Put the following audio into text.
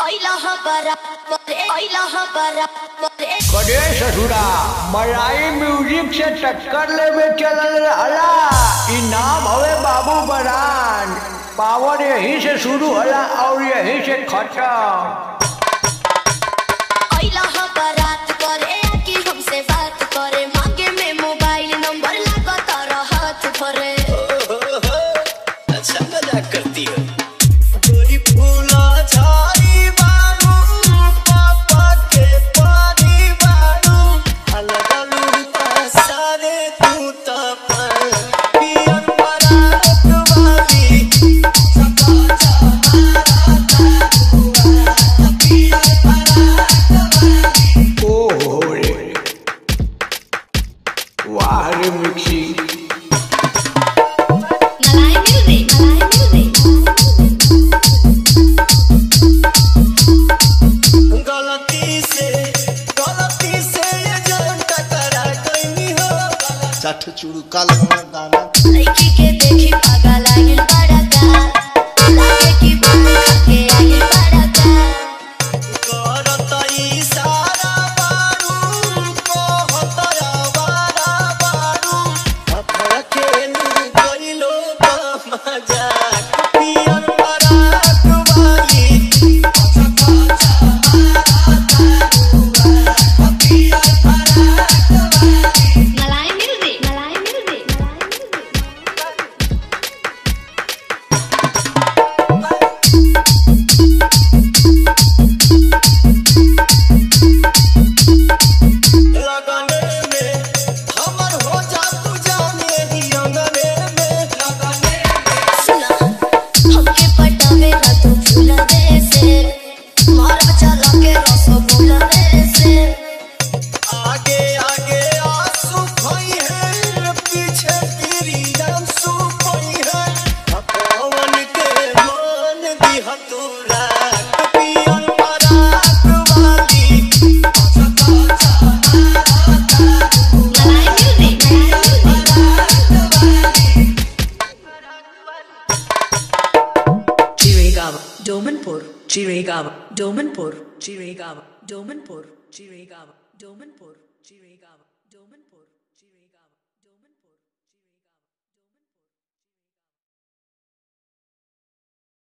करे ससुरा मलाई म्यूजिक से टक्कर लेवे चलल रहला ई नाम हवे बाबू बरान पावर यहीं से शुरू होला और यहीं से खत्म अच्छा मजाक करती हो गोरी फूला झाड़ी बाबू पापा के पानी बाबू अलग अलग सारे तू तो पर पियन बरात वाली सका ओहो रे वाह रे मिक्सी गलती से गलती से ये जान टकरा गई हो चाठ चूड़ू काला दाना करत इशारा बारू कहत आवारा बारू अखर खेलू गइलो मजाक पियन बरात वाली लगने में हमर हो जा तू जाने ही रंगने में लगने में आगे आगे आंसू खोई है पीछे तेरी आंसू खोई है पवन के मान दिया तू रात पियन बरात वाली Chirigava, Domanpur, Chirigava, Domanpur, Chirigava, Domanpur, Chirigava, Domanpur, Chirigava, Domanpur.